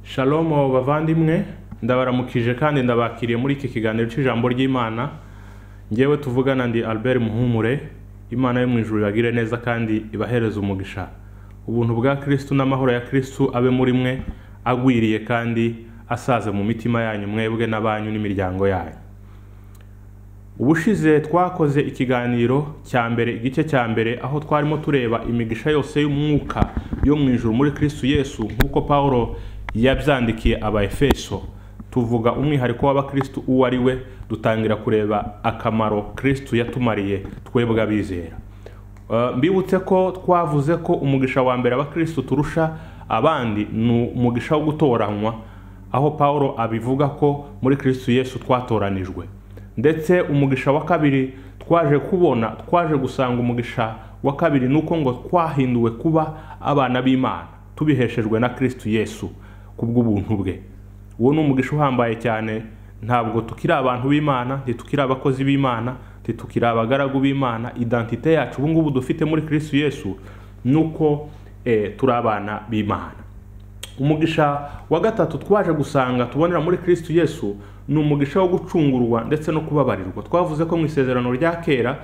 shalomu bavandimwe ndabaramukije kandi ndabakiriye muri iki kiganiro cy'ijambo ry'imana ngewe tuvugana ndi albert muhumure imana yo mu ijuru ibagire neza kandi ibahereze umugisha ubuntu bwa kirisitu n'amahoro ya kirisitu abe muri mwe agwiriye kandi asaze mu mitima yanyu mwebwe n'abanyu n'imiryango yanyu ubushize twakoze ikiganiro cya mbere igice cya mbere aho twarimo tureba imigisha yose y'umwuka yo mu ijuru muri kirisitu yesu nk'uko paul yabyandikiye abayefeso tuvuga umwihariko w'abakirisitu uwo ari we dutangira kureba akamaro kirisitu yatumariye twebwe abizera Uh, mbibutse ko twavuze ko umugisha wa mbere abakristo turusha abandi ni umugisha wo gutoranywa aho paul abivuga ko muri kristo yesu twatoranijwe ndetse umugisha wa kabiri twaje kubona twaje gusanga umugisha wa kabiri ni uko ngo twahinduwe kuba abana b'imana tubiheshejwe na kristo yesu ku bw'ubuntu bwe uwo ni umugisha uhambaye cyane ntabwo tukiri abantu b'imana ntitukiri abakozi b'imana ntitukiri abagaragu b'imana identite yacu ubu ngubu dufite muri kirisitu yesu ni uko turi abana b'imana umugisha wa gatatu twaje gusanga tubonera muri kirisitu yesu ni umugisha wo gucungurwa ndetse no kubabarirwa twavuze ko mu isezerano rya kera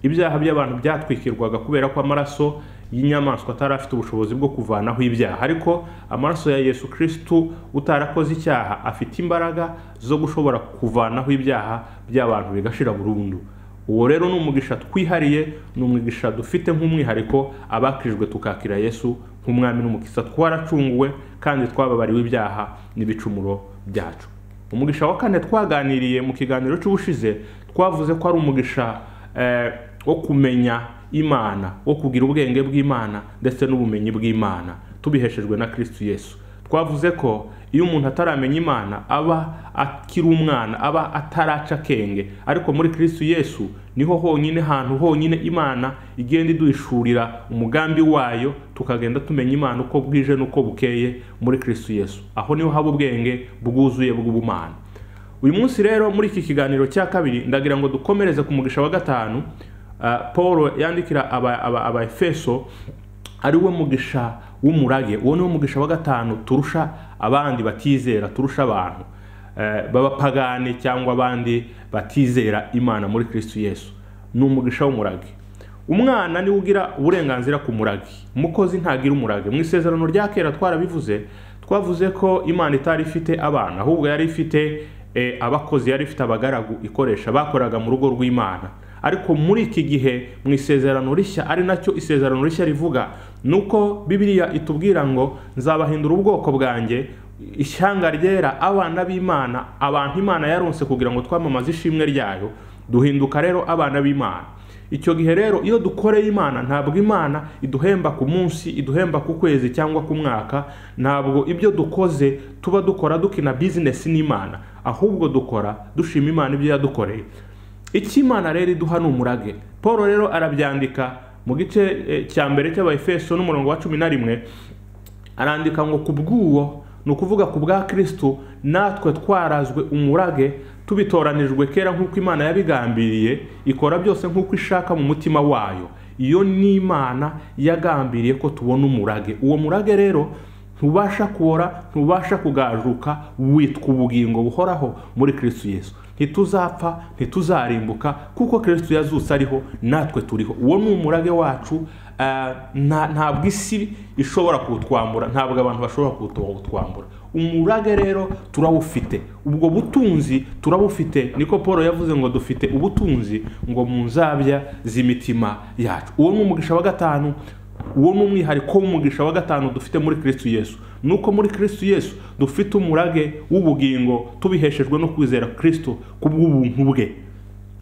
ibyaha by'abantu byatwikirwaga kubera ko amaraso y'inyamaswa atari afite ubushobozi bwo kuvanaho ibyaha ariko amaraso ya yesu kirisitu utarakoze icyaha afite imbaraga zo gushobora kuvanaho ibyaha by'abantu bigashira burundu uwo rero ni umugisha twihariye ni umugisha dufite nk'umwihariko abakirijwe tukakira yesu nk'umwami n'umukisa twaracunguwe kandi twababariwe ibyaha n'ibicumuro byacu umugisha wa kane twaganiriye mu kiganiro cy'ubushize twavuze ko ari umugisha wo kumenya imana wo kugira ubwenge bw'imana ndetse n'ubumenyi bw'imana tubiheshejwe na kirisitu yesu twavuze ko iyo umuntu ataramenya imana aba akiri umwana aba ataraca akenge ariko muri kirisitu yesu niho honyine hantu honyine imana igenda iduhishurira umugambi wayo tukagenda tumenya imana uko bwije n'uko bukeye muri kirisitu yesu aho niho haba ubwenge bwuzuye bw'ubumana uyu munsi rero muri iki kiganiro cya kabiri ndagira ngo dukomereze ku mugisha wa gatanu paul yandikira abafeso ari we mugisha w'umurage uwo ni wo mugisha wa gatanu turusha abandi batizera turusha abantu b'abapagani cyangwa abandi batizera imana muri kirisitu yesu ni umugisha w'umurage umwana niwe ugira uburenganzira ku murage umukozi ntagira umurage mu isezerano rya kera twarabivuze twavuze ko imana itari ifite abana ahubwo yari ifite abakozi yari ifite abagaragu ikoresha bakoraga mu rugo rw'imana ariko muri iki gihe mu isezerano rishya ari nacyo isezerano rishya rivuga ni uko bibiriya itubwira ngo nzabahindura ubwoko bwanjye ishyanga ryera abana b'imana abantu imana yaronse kugira ngo twamamaze ishimwe ryayo duhinduka rero abana b'imana icyo gihe rero iyo dukoreye imana ntabwo imana iduhemba ku munsi iduhemba ku kwezi cyangwa ku mwaka ntabwo ibyo dukoze tuba dukora dukina bizinesi n'imana ahubwo dukora dushima imana ibyo yadukoreye icyo imana rero iduha ni umurage paul rero arabyandika mu gice cya mbere cy'abayefeso n'umurongo wa cumi na rimwe arandika ngo ku bw'uwo ni ukuvuga ku bwa kirisitu natwe twarazwe umurage tubitoranijwe kera nk'uko imana yabigambiriye ikora byose nk'uko ishaka mu mutima wayo iyo ni imana yagambiriye ko tubona umurage uwo murage rero ntubasha kubora ntubasha kugajuka witwa ubugingo buhoraho muri kirisitu yesu ntituzapfa ntituzarimbuka kuko kirisitu yazutse ariho natwe turiho uwo ni umurage wacu ntabwo isi ishobora kuwutwambura ntabwo abantu bashobora kuwutwambura umurage rero turawufite ubwo butunzi turabufite niko paul yavuze ngo dufite ubutunzi ngo mu nzabya z'imitima yacu uwo ni umugisha wa gatanu uwo ni umwihariko w'umugisha wa gatanu dufite muri kirisitu yesu ni uko muri kirisitu yesu dufite umurage w'ubugingo tubiheshejwe no kwizera kirisitu ku bw'ubuntu bwe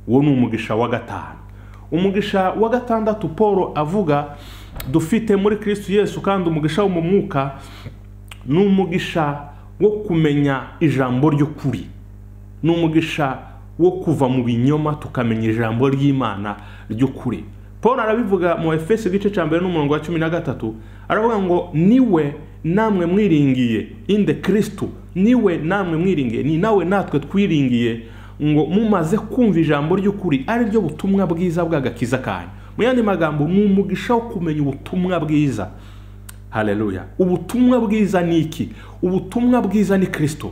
uwo ni umugisha wa gatanu umugisha wa gatandatu paul avuga dufite muri kirisitu yesu kandi umugisha wo mu mwuka ni umugisha wo kumenya ijambo ry'ukuri ni umugisha wo kuva mu binyoma tukamenya ijambo ry'imana ry'ukuri paul arabivuga mu efeso igice cya mbere n'umurongo wa cumi na gatatu aravuga ngo niwe namwe mwiringiye inde kirisitu niwe namwe mwiringiye ni nawe natwe twiringiye ngo mumaze kumva ijambo ry'ukuri ari ryo butumwa bwiza bw'agakiza kanyu mu yandi magambo ni umugisha wo kumenya ubutumwa bwiza haleluya ubutumwa bwiza ni iki ubutumwa bwiza ni kirisito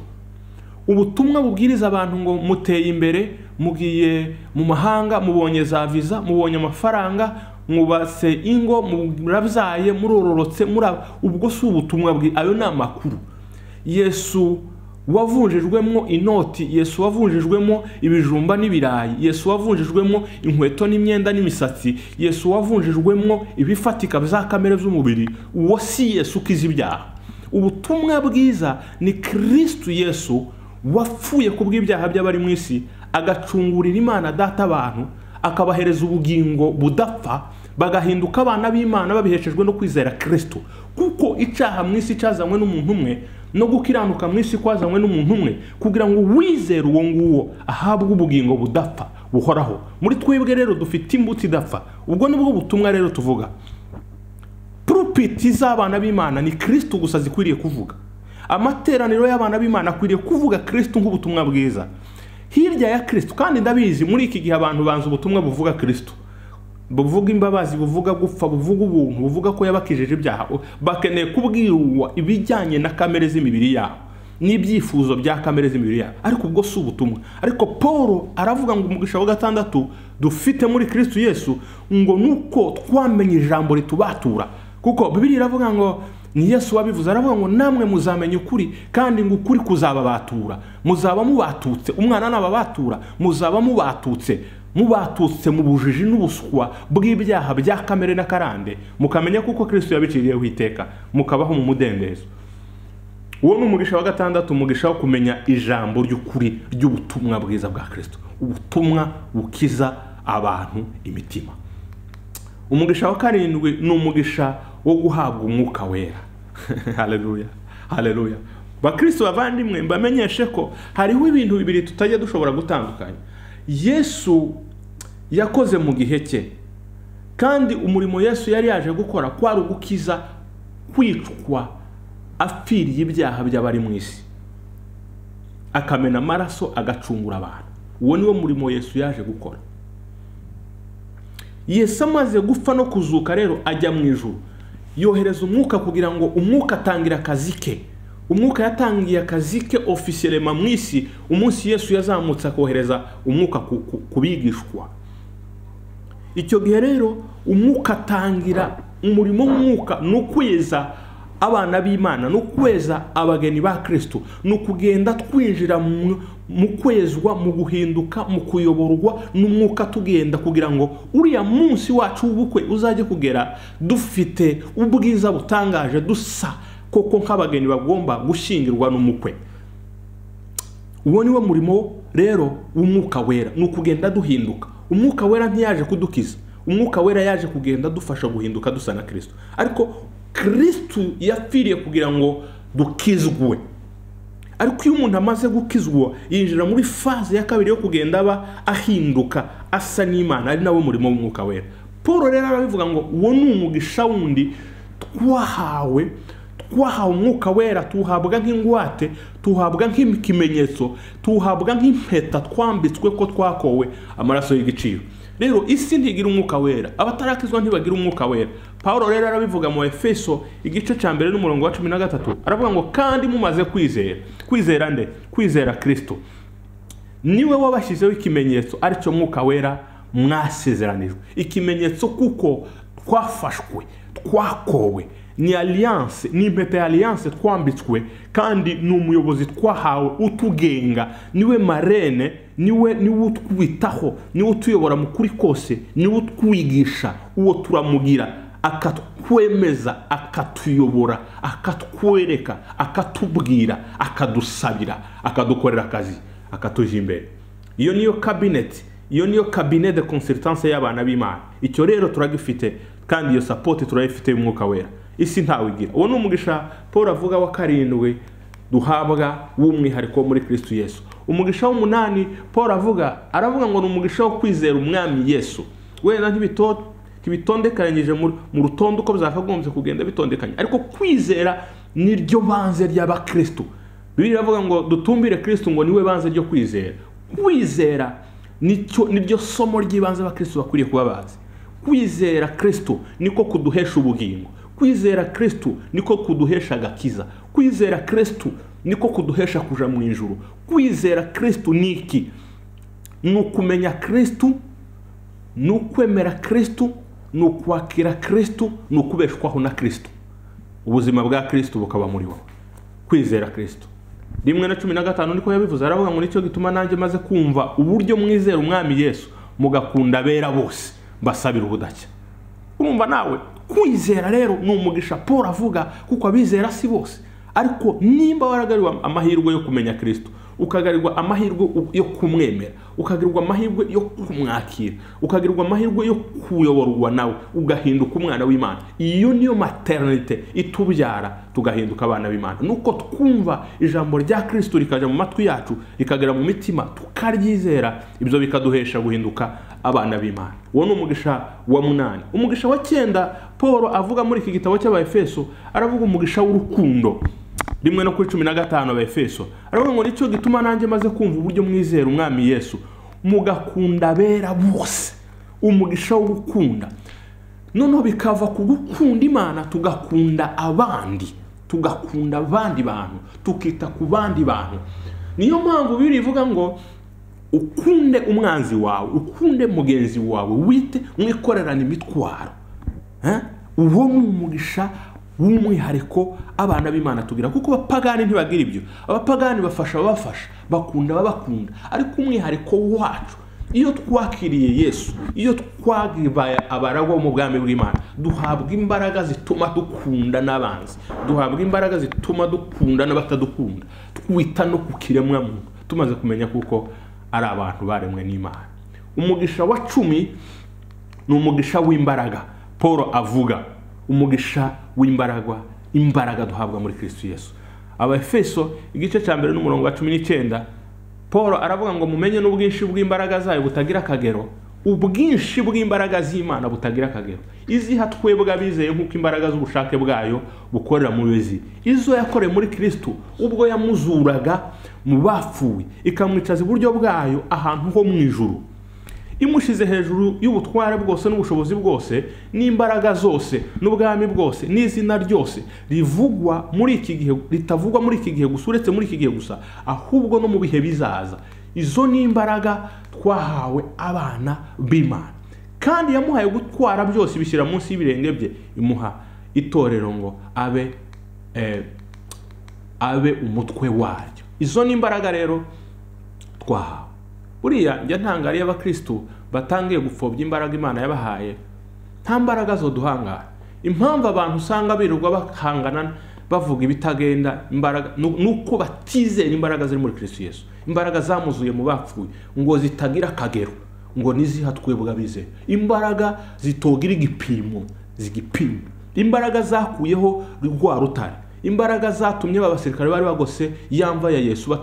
ubutumwa bubwiriza abantu ngo muteye imbere mugiye mu mahanga mubonye za viza mubonye amafaranga mwubatse ingo murabyaye murororotse muraba ubwo si ubutumwa bwi ayo ni amakuru yesu wavunjijwemo inoti yesu wavunjijwemo ibijumba n'ibirayi yesu wavunjijwemo inkweto n'imyenda n'imisatsi yesu wavunjijwemo ibifatika bya kamere z'umubiri uwo si yesu ukiza ibyaha ubutumwa bwiza ni kirisitu yesu wapfuye ku bw'ibyaha by'abari mu isi agacungurira imana data abantu akabahereza ubugingo budapfa bagahinduka abana b'imana babiheshejwe no kwizera kirisitu kuko icyaha mu isi cyazanywe n'umuntu umwe no gukiranuka mu isi kwazanywe n'umuntu umwe kugira ngo uwizere uwo nguwo ahabwe ubugingo budapfa buhoraho muri twebwe rero dufite imbuto idapfa ubwo nibwo butumwa rero tuvuga purupiti z'abana b'imana ni kirisitu gusa zikwiriye kuvuga amateraniro y'abana b'imana akwiriye kuvuga kirisitu nk'ubutumwa bwiza hirya ya kirisitu kandi ndabizi muri iki gihe abantu banza ubutumwa buvuga kirisitu buvuga imbabazi buvuga gupfa buvuga ubuntu buvuga ko yabakijije ibyaha bakeneye kubwirwa ibijyanye na kamere z'imibiri yabo n'ibyifuzo bya kamere z'imibiri yabo ariko ubwo si ubutumwa ariko paul aravuga ngo umugisha wa gatandatu dufite muri kirisitu yesu ngo nuko twamenye ijambo ritubatura kuko bibiri iravuga ngo ni yesu wabivuze aravuga ngo namwe muzamenya ukuri kandi ngo ukuri kuzababatura muzaba mubatutse umwana nababatura muzaba mubatutse mubatutse mu bujiji n'ubuswa bw'ibyaha bya kamere na karande mukamenya kuko kirisitu yabiciriyeho iteka mukabaho mu mudendezo uwo ni umugisha wa gatandatu umugisha wo kumenya ijambo ry'ukuri ry'ubutumwa bwiza bwa kirisitu ubutumwa bukiza abantu imitima umugisha wa karindwi ni umugisha wo guhabwa umwuka wera hareruya hareruya bakirisitu bavandimwe mbamenyeshe ko hariho ibintu bibiri tutajya dushobora gutandukanya yesu yakoze mu gihe cye kandi umurimo yesu yari yaje gukora kwari ugukiza kwicwa apfiriye ibyaha by'abari mu isi akamena amaraso agacungura abantu uwo niwo murimo yesu yaje gukora yesu amaze gupfa no kuzuka rero ajya mu ijuru yohereza umwuka kugira ngo umwuka atangira akazi ke umwuka yatangiye akazi ke ofisiyerema mu isi umunsi yesu yazamutse akohereza umwuka ku bigishwa icyo gihe rero umwuka atangira umurimo w'umwuka ni ukweza abana b'imana ni ukweza abageni ba kirisitu ni ukugenda twinjira mu kwezwa mu guhinduka mu kuyoborwa n'umwuka tugenda kugira ngo uriya munsi wacu w'ubukwe uzajye kugera dufite ubwiza butangaje dusa koko nk'abageni bagomba gushyingirwa n'umukwe uwo ni wo murimo rero w'umwuka wera ni ukugenda duhinduka umwuka wera ntiyaje kudukiza umwuka wera yaje kugenda adufasha guhinduka dusa na kirisitu ariko kirisitu yapfiriye kugira ngo dukizwe ariko iyo umuntu amaze gukizwa yinjira muri faze ya kabiri yo kugenda aba ahinduka asa n'imana ari nawo murimo w'umwuka wera paul rero arabivuga ngo uwo ni umugisha wundi twahawe twahawe umwuka wera tuhabwa nk'ingwate tuhabwa nk'ikimenyetso tuhabwa nk'impeta twambitswe ko twakowe amaraso y'igiciro rero isi ntigira umwuka wera abatarakizwa ntibagira umwuka wera paul rero arabivuga mu efeso igice cya mbere n'umurongo wa cumi na gatatu aravuga ngo kandi mumaze kwizera kwizera nde kwizera kirisito niwe wabashyizeho ikimenyetso aricyo mwuka wera mwasezeranijwe ikimenyetso kuko twafashwe twakowe ni alliance ni impeta ya alliance twambitswe kandi ni umuyobozi twahawe utugenga niwe marene niwe niwe utwitaho niwe utuyobora mu kuri kose niwe utwigisha uwo turamugira akatwemeza akatuyobora akatwereka akatubwira akadusabira akadukorera akazi akatujya imbere iyo niyo kabineti iyo niyo kabine de consultance y'abana b'imana icyo rero turagifite kandi iyo sapoti turayifite y'umwuka wera isi ntawe igira uwo ni umugisha paul avuga wa karindwi duhabwa w'umwihariko muri kirisitu yesu umugisha w'umunani paul avuga aravuga ngo ni umugisha wo kwizera umwami yesu wenda ntibitondekanyije mu rutonde uko byakagombye kugenda bitondekanye ariko kwizera ni ryo banze ry'abakirisitu bibiri iravuga ngo dutumbire kirisitu ngo niwe banze ryo kwizera kwizera ni ryo somo ry'ibanze abakirisitu bakwiriye kuba bazi kwizera kirisitu niko kuduhesha ubugingo kwizera kirisitu niko kuduhesha agakiza kwizera kirisitu niko kuduhesha kuja mu ijuru kwizera kirisitu ni iki ni ukumenya kirisitu ni ukwemera kirisitu ni ukwakira kirisitu ni ukubeshwaho na kirisitu ubuzima bwa kirisitu bukaba muri wowe kwizera kirisitu rimwe na cumi na gatanu niko yabivuze aravuga ngo nicyo gituma nanjye maze kumva uburyo mwizera umwami yesu mugakunda abera bose mbasabira ubudacya urumva nawe kwizera rero ni umugisha paul avuga kuko abizera si bose ariko nimba waragarirwa amahirwe yo kumenya kirisito ukagarirwa amahirwe yo kumwemera ukagarirwa amahirwe yo kumwakira ukagarirwa amahirwe yo kuyoborwa nawe ugahinduka umwana w'imana iyo niyo materinite itubyara tugahinduka abana b'imana nuko twumva ijambo rya kirisito rikajya mu matwi yacu rikagera mu mitima tukaryizera ibyo bikaduhesha guhinduka abana b'imana uwo ni umugisha wa munani umugisha wa cyenda paul avuga muri iki gitabo cy'abafeso aravuga umugisha w'urukundo rimwe no kuri cumi na gatanu abefeso aravuga ngo nicyo gituma nanjye maze kumva uburyo mwizera umwami yesu mugakunda abera bose umugisha wo gukunda noneho bikava ku gukunda imana tugakunda abandi tugakunda abandi bantu tukita ku bandi bantu niyo mpamvu biri ivuga ngo ukunde umwanzi wawe ukunde mugenzi wawe wite mwikorerane imitwaro uwo ni umugisha w'umwihariko abana b'imana tugira kuko abapagani ntibagira ibyo abapagani bafasha ababafasha bakunda ababakunda ariko umwihariko wacu iyo twakiriye yesu iyo twabaye abaragwa mu bwami bw'imana duhabwa imbaraga zituma dukunda n'abanzi duhabwa imbaraga zituma dukunda n'abatadukunda twita no ku kiremwamuntu tumaze kumenya kuko ari abantu baremwe n'imana umugisha wa cumi ni umugisha w'imbaraga paul avuga umugisha w'imbaraga imbaraga duhabwa muri kirisitu yesu abafeso igice cya mbere n'umurongo wa cumi n'icyenda paul aravuga ngo mumenye n'ubwinshi bw'imbaraga zayo butagira akagero ubwinshi bw'imbaraga z'imana butagira akagero iziha twebwe abizeye nk'uko imbaraga z'ubushake bwayo bukorera mu bezi izo yakoreye muri kirisitu ubwo yamuzuraga mu bapfuye ikamwicaza iburyo bwayo ahantu ho mu ijuru imushyize hejuru y'ubutware bwose n'ubushobozi bwose n'imbaraga zose n'ubwami bwose n'izina ryose rivugwa muri iki gihe ritavugwa muri iki gihe gusa uretse muri iki gihe gusa ahubwo no mu bihe bizaza izo ni imbaraga twahawe abana b'imana kandi yamuhaye gutwara byose ibishyira munsi y'ibirenge bye imuha itorero ngo abe abe umutwe waryo izo ni imbaraga rero twahawe buriya njya ntangariye abakirisitu batangiye gupfobya imbaraga imana yabahaye nta mbaraga zo duhangara impamvu abantu usanga birirwa bahangana bavuga ibitagenda imbaraga ni uko batizera imbaraga ziri muri kirisitu yesu imbaraga zamuzuye mu bapfuye ngo zitagira akagero ngo niziha twebwe abizeye imbaraga zitogira igipimo zigipima imbaraga zakuyeho rwa rutare imbaraga zatumye abasirikare bari bagose yamva ya yesu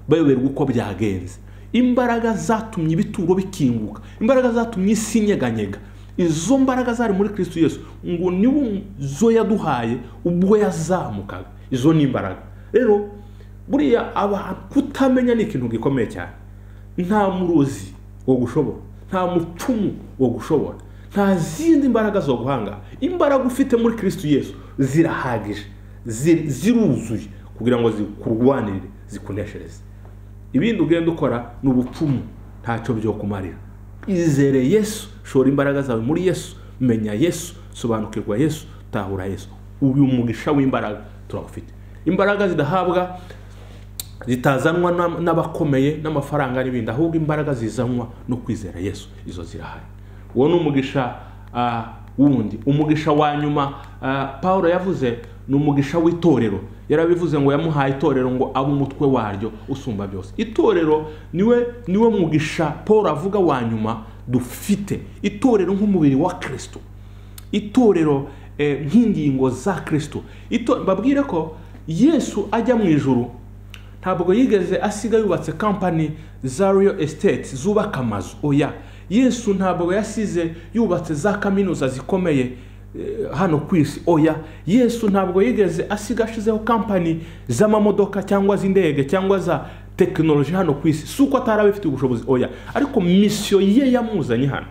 bayoberwa uko byagenze imbaraga zatumye ibituro bikinguka imbaraga zatumye isi inyeganyega izo mbaraga zari muri kirisitu yesu ngo niwe zo yaduhaye ubwo yazamukaga izo ni imbaraga rero buriya kutamenya ni ikintu gikomeye cyane nta murozi wo gushobora nta mucumu wo gushobora nta zindi mbaraga zo guhanga imbaraga ufite muri kirisitu yesu zirahagije ziruzuye kugira ngo zikurwanirire zikuneshereze ibindi ugenda ukora ni ubupfumu ntacyo byo kumarira izere yesu shora imbaraga zawe muri yesu menya yesu sobanukirwa yesu tahura yesu uyu mugisha w'imbaraga turagufite imbaraga zidahabwa zitazanwa n'abakomeye n'amafaranga n'ibindi ahubwo imbaraga zizanwa no kwizera yesu izo zirahari uwo ni umugisha wundi umugisha wa nyuma paul yavuze ni umugisha w'itorero yarabivuze ngo yamuhaye itorero ngo abe umutwe waryo usumba byose itorero niwe niwe mugisha paul avuga wa nyuma dufite itorero nk'umubiri wa kirisito itorero nk'ingingo za kirisito babwire ko yesu ajya mu ijuru ntabwo yigeze asiga yubatse kampani za riyo esiteti zubaka amazu oya yesu ntabwo yasize yubatse za kaminuza zikomeye hano ku isi oya yesu ntabwo yigeze asiga ashizeho kampani z'amamodoka cyangwa z'indege cyangwa za tekinoloji hano ku isi si uko atari abifitiye ubushobozi oya ariko misiyo ye yamuzanye hano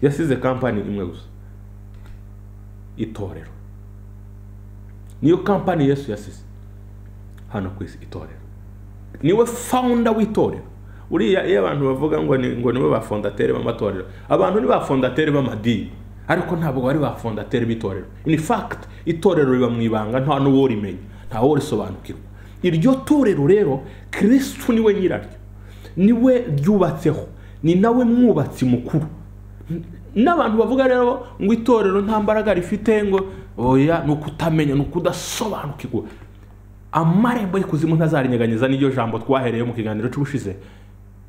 yasize kampani imwe gusa itorero niyo kampani yesu yasize hano ku isi itorero niwe founder w'itorero uriya iyo abantu bavuga ngo ni ngo nibo bafondateri b'amatorero abantu ni bafondateri b'amadini ariko ntabwo bari bafondateri b'itorero in fact itorero riba mu ibanga nta n'uwo rimenya nta wo risobanukirwa iryo torero rero kirisitu niwe nyiraryo niwe ryubatseho ni nawe mwubatsi mukuru n'abantu bavuga rero ngo itorero nta mbaraga rifite ngo oya ni ukutamenya ni ukudasobanukirwa amarembo y'ikuzimu ntazarinyeganyeza n'iryo jambo twahereye mu kiganiro cy'ubushize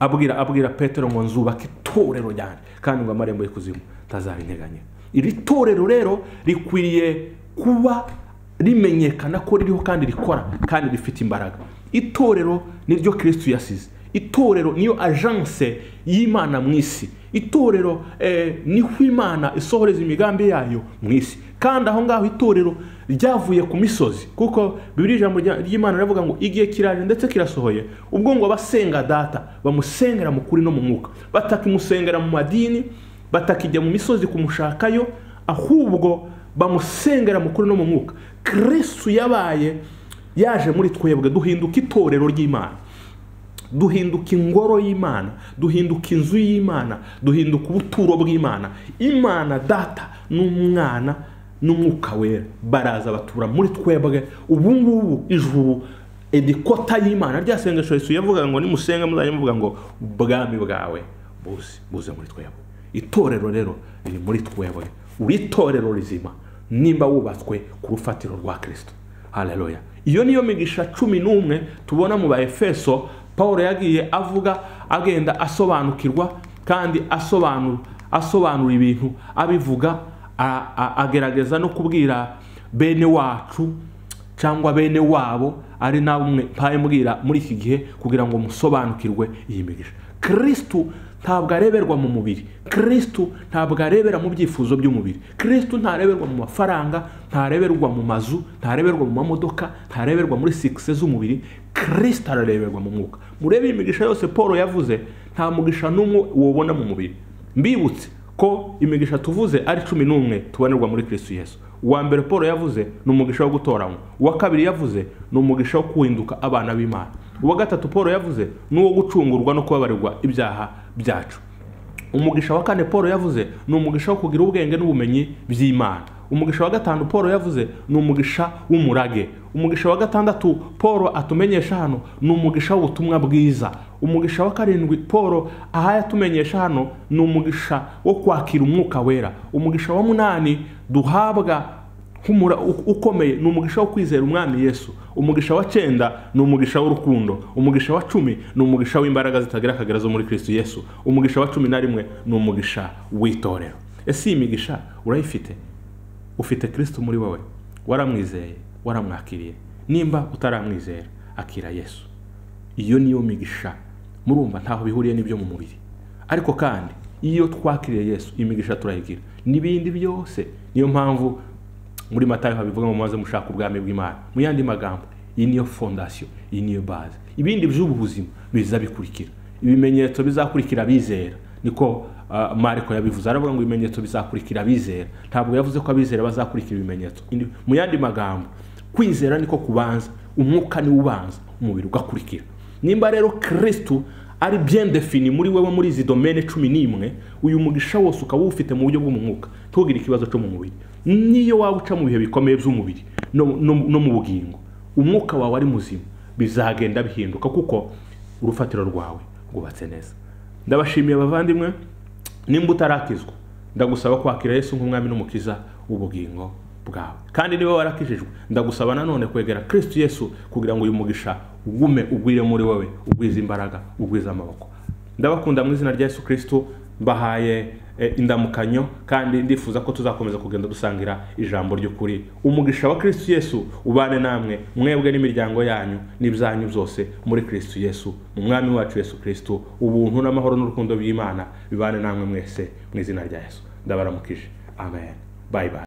abwira abwira petero ngo nzubake itorero ryanjye kandi ngo amarembo y'ikuzimu ntazarinyeganyeza iri torero rero rikwiriye kuba rimenyekana ko ririho kandi rikora kandi rifite imbaraga itorero niryo kirisitu yasize itorero niyo ajanse y'imana mu isi itorero eh, niho imana isohoreza imigambi yayo mu isi kandi aho ngaho itorero ryavuye ku misozi kuko bibiri ijambo rya- ry'imana riravuga ngo igihe kiraje ndetse kirasohoye ubwo ngo abasenga data bamusengera mu kuri no mu mwuka batakimusengera mu madini batakijya mu misozi kumushakayo ahubwo bamusengera mu kuri no mu mwuka kristu yabaye yaje muri twebwe duhinduka itorero ry'imana duhinduka ingoro y'imana duhinduka inzu y'imana duhinduka ubuturo bw'imana imana data n'umwana n'umwuka wera baraza batura muri twebwe ubu ngubu ijuru edikota y'imana rya sengesho yesu yavuga ngo nimusenga muzajya muvuga ngo ubwami bwawe buze buze muri twebwe itorero rero riri muri twebwe uri itorero rizima nimba wubatswe ku rufatiro rwa kirisito haleluya iyo niyo migisha cumi n'umwe tubona mu ba efeso paul yagiye avuga agenda asobanukirwa kandi asobanura asobanura ibintu abivuga a- a- agerageza no kubwira bene wacu cyangwa bene wabo ari namwe mpayimbwira muri iki gihe kugira ngo musobanukirwe iyi migisha kirisitu ntabwo areberwa mu mubiri kirisitu ntabwo arebera mu byifuzo by'umubiri kirisitu ntareberwa mu mafaranga ntareberwa mu mazu ntareberwa mu mamodoka ntareberwa muri sikise z'umubiri kirisitu arareberwa mu mwuka murebe iyi migisha yose paul yavuze nta mugisha n'umwe wobona mu mubiri mbibutse ko imigisha tuvuze ari cumi n'umwe tubonerwa muri kirisitu yesu uwa mbere paul yavuze ni umugisha wo gutoranywa uwa kabiri yavuze ni umugisha wo kuhinduka abana b'imana uwa gatatu paul yavuze ni uwo gucungurwa no kubabarirwa ibyaha byacu umugisha wa kane paul yavuze ni umugisha wo kugira ubwenge n'ubumenyi by'imana umugisha wa gatanu paul yavuze ni umugisha w'umurage umugisha wa gatandatu paul atumenyesha hano ni umugisha w'ubutumwa bwiza umugisha wa karindwi paul aha yatumenyesha hano ni umugisha wo kwakira umwuka wera umugisha wa munani duhabwa nk'umura u- ukomeye ni umugisha wo kwizera umwami yesu umugisha wa cyenda ni umugisha w'urukundo umugisha wa cumi ni umugisha w'imbaraga zitagira akagera zo muri kristo yesu umugisha wa cumi na rimwe ni umugisha w'itorero ese iyi migisha urayifite ufite kristo muri wowe waramwizeye waramwakiriye nimba utaramwizera akira yesu iyo niyo migisha murumva ntaho bihuriye n'ibyo mu mubiri ariko kandi iyo twakiriye yesu imigisha turayigira n'ibindi byose niyo mpamvu muri matayo habivuga ngo mumaze mushaka ubwami bw'imana mu yandi magambo iyi niyo fondasiyo iyi niyo baze ibindi by'ubu buzima biza bikurikira ibimenyetso bizakurikira abizera niko ah, mariko yabivuze aravuga ngo ibimenyetso bizakurikira abizera ntabwo yavuze ko abizera bazakurikira ibimenyetso Indi- mu yandi magambo kwizera niko kubanza umwuka niwo ubanza umubiri ugakurikira nimba rero kirisitu ari bien defini muri wewe muri izi domene cumi n'imwe uyu mugisha wose ukaba uwufite mu buryo bw'umwuka ntugire ikibazo cyo mu mubiri niyo waba uca mu bihe bikomeye by'umubiri no, no, no mu bugingo umwuka wawe ari muzima bizagenda bihinduka kuko urufatiro rwawe rwubatse neza ndabashimiye abavandimwe nimba utarakizwa ndagusaba kwakira yesu nk'umwami n'umukiza w'ubugingo bwawe kandi niba warakijijwe ndagusaba nanone kwegera kristu yesu kugira ngo uyu mugisha ugume ugwire muri wowe ugwize imbaraga ugwize amaboko ndabakunda mu izina rya yesu kristo mbahaye eh, indamukanyo kandi ndifuza ko tuzakomeza kugenda dusangira ijambo ry'ukuri umugisha wa kristo yesu ubane namwe mwebwe n'imiryango yanyu n'ibyanyu byose muri kristo yesu mu mwami wacu yesu kristo ubuntu n'amahoro n'urukundo by'imana bibane namwe mwese mu izina rya yesu ndabaramukije amen bye bye